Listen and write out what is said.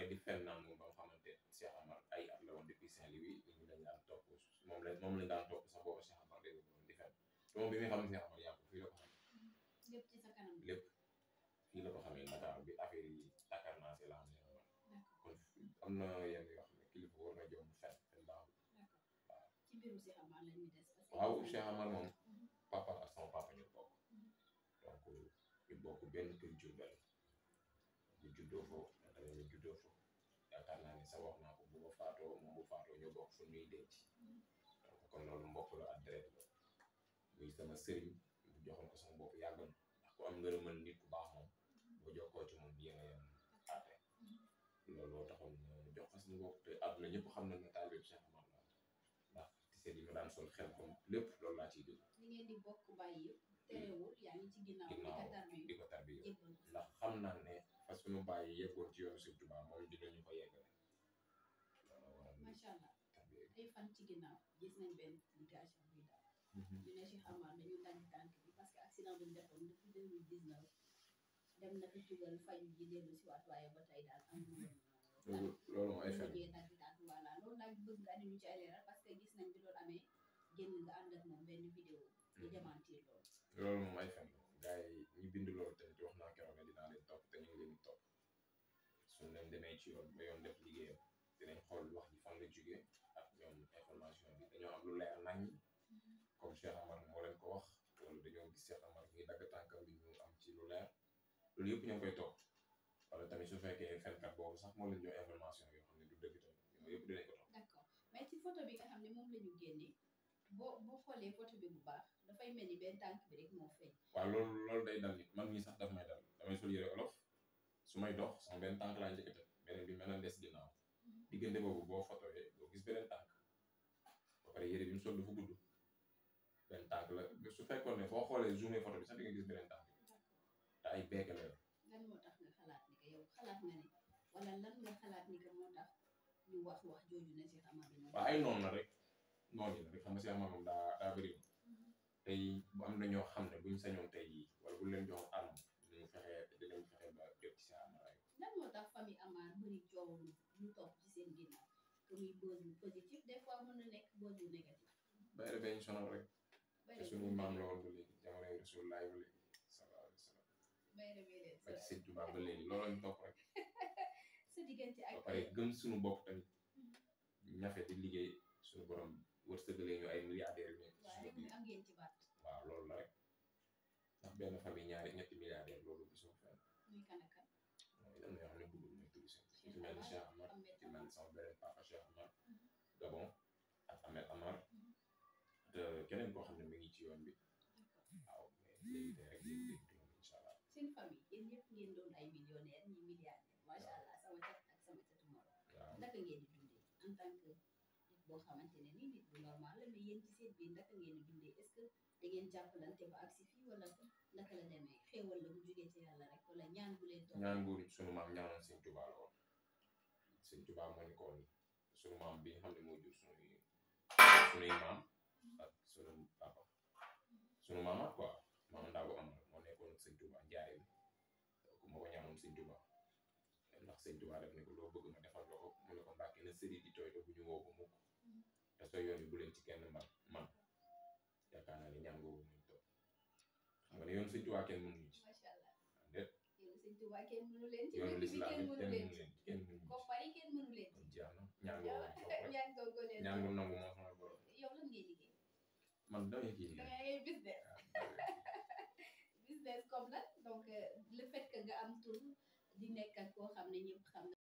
pare di fen naan moom ba nga xamante Cheikh Amar ay at la woon depuis Saint-Louis nit ñi dañ daan topp moom la moom lañ daan topp sax boobu Cheikh Amar dégg nga di fen te moom bi muy xam Cheikh Amar yàgg fii la ko xamee lépp ci sa kanam lépp fii la ko xamee Dakar bi affaire yi Dakar naa si la xam ne kon am na yenn yoo xam ne kilifa war na jom fen fen baaxul d'accord ci mbiru Cheikh Amar la ñuy des parce que waaw Cheikh Amar moom Mhm. papa ak sama papa ñu bokk Mhm. donc ñu bokk benn kër Jurbel ñu juddoo foofu man tamit ñu juddoo foofu yaakaar naa ne sax wax naa ko bu ma faatoo moom bu faatoo ñu bokk fu ñuy denc Mhm. donc kon loolu mbokk la ak deret la muy sama sëriñ bu joxoon ko sama bopp yàgg na ndax ku am ngërëmal nit ku baax moom boo jokkoo ci moom yéen a yem àtte looloo taxoon ñu jox ko sama bopp te àdduna ñëpp xam nañ ne taalibe Cheikh Amar la ndax tiset yi ma daan sol xel comme lépp loolu laa ciy dugg li ngeen di bokk bàyyi yëpp terewul yaa ngi ci ginnaaw di ko ginnaaw tarbi di ko tarbiya jébbal ko ndax xam naa ne parce que nu bàyyi yeggoon ci yoonu Sëñ Tuubaa moom dinañu ko yeggale loolu waral macha allah tarbiya ay fan ci ginnaaw gis nañ benn publication buy daw ñu ne Cheikh Amar dañu dagg tànk bi parce que accident bu ñu defoon depuis 2019 dem na fi tugal faju ji dellu si waat waaye ba tey daal am lu loolu loolu moom ay fen mujjee dagg tànk voilà loolu nag bëgg nga andi ñu ci ay leeral parce que gis nañ bi loolu amee génn nga ànd ak moom benn vidéo di démentir loolu loolu moom ay fen la gars yi ñi bind loolu tamit wax naa keroog ne dinaa leen topp te ñu ngi leen di topp suñ leen demee ci yoon ba yoon def liggéeyam dinañ xool wax ji fan la jógee ak ñoom information bi dañoo am lu leer nañ comme Cheikh Amar moo leen ko wax wala dañoo gis Cheikh Amar ngi dagg tànkam bi ñu am ci lu leer loolu yëpp ñoo ngi koy topp wala tamit su fekkee fenkat boobu sax moo leen jox information yoo xam ne du dëgg tamit yooyu yëpp dinañ ko topp d'accord mais ci photo bi nga xam ne moom la ñu génne boo boo xoolee photo bi bu baax dafay mel ni benn tànk bi rek moo feeñ waaw loolu loolu day dal nit man mii sax daf may dal damay sol yëre olof su may dox sama benn tànk laa njëkk a teg beneen bi mel na des ginnaaw diggante boobu boo fotoyee doo gis beneen tànk ba pare yëre bi mu sol dafa gudd benn tànk la su fekkoon ne boo xoolee zoomé photo bi sax di nga gis beneen tànk d'accord te ay beeke la yor lan moo tax nga xalaat ni que yow xalaat nga ne wala lan nga xalaat ni que moo tax ñu wax wax jooju ne Cheikh Amar dañoo waaw ay noonu la rek noonu la rek xam nga si ama moom daa daa bëri tey bu am na ñoo xam ne buñ sañoon tey jii wala bu leen joxoon arme dinañ fexe dinañ fexe ba jot ci sa amaraay lan moo tax famille Amar bëri coow lu ñu topp ci seen ginnaaw que muy buzz bu positif des fois mën na nekk buzz bu négatif bayre beñ sonal rek bay te suñuy maam la woon ba léegi jamonoy Rasulullaay ba léegi sallallahu alayhi wa sallam bay rebe leen ba ci sëñ Tuubaa ba léegi loolu lañ topp rek sa diggante ba ak pare gëm suñu bopp tamit ñafe di liggéey suñu borom wërsëgalee ñu ay milliardaires yu nekk waaye suñu rek muy biir am ngeen ci baat waaw loolu la rek ndax benn famille ñaari ñetti milliardaires loolu gisoo fenn muy kan ak kan mooy am na yoo xam ne bëggul muy tudd seen ci mel ni Cheikh Amar Ahmed ci mel ni sama beneen papa Cheikh Amar Mhm. Gabon ak Ahmed Amar Mhm. te keneen koo xam ne mi ngi ci yoon bi d'accord waaw mais léegi tey rek léegi léegi turam incha allah seen famille yéen ñëpp ngeen doon ay millionnaire ñi milliardaire macha allah sama cat ak sama catu moro waaw naka ngeen di dundee en tant que nit boo xamante ne nii nit bu normal la mais yéen ci seen biir naka ngeen di dundee est ce que da ngeen jàppalante ba agsi fii wala naka la demee xéewal la bu jógee ci yàlla rek wala ñaan bu leen toog ñaan buur sunu maam ñaanoon sëñ Tuubaa la woon sëñ Tuubaa moo ni ko woon sunu maam bi nga xam ne moo jur sunuy sunuy maam ak sunu papa sunu maamaat quoi maam ndaa bu amal moo nekkoon sëñ Tuubaa njaareel donc moo ko ñaanoon sëñ Tuubaa ndax sëñ Tuubaa def ne ko loo bëgg ma defal la ko mu ne ko mbàkke na sëri di tooy te bu ñu woo ko mukk te soo yoon yi bu leen ci kenn man man yaakaar naa ne ñaan googu muñ toog xam nga ne yoon sëñ Tuubaa kenn mënuñu ci macha allah déet yéen sëñ Tuubaa kenn mënu leen ci yoonu dëkk bi lislaam kenn it mënu kenn leen mënu ci leen kenn mënuñu ci koppar yi kenn mënu leen kon jeex na ñaan googu lañ topp rek ñaan googu leen ñaan gu nangu moo sama borom yow lan ngay liggéey man damay kii da liggéey ngay business business comme la donc euh, le fait que nga am tur di nekk ak koo xam ne ñëpp xam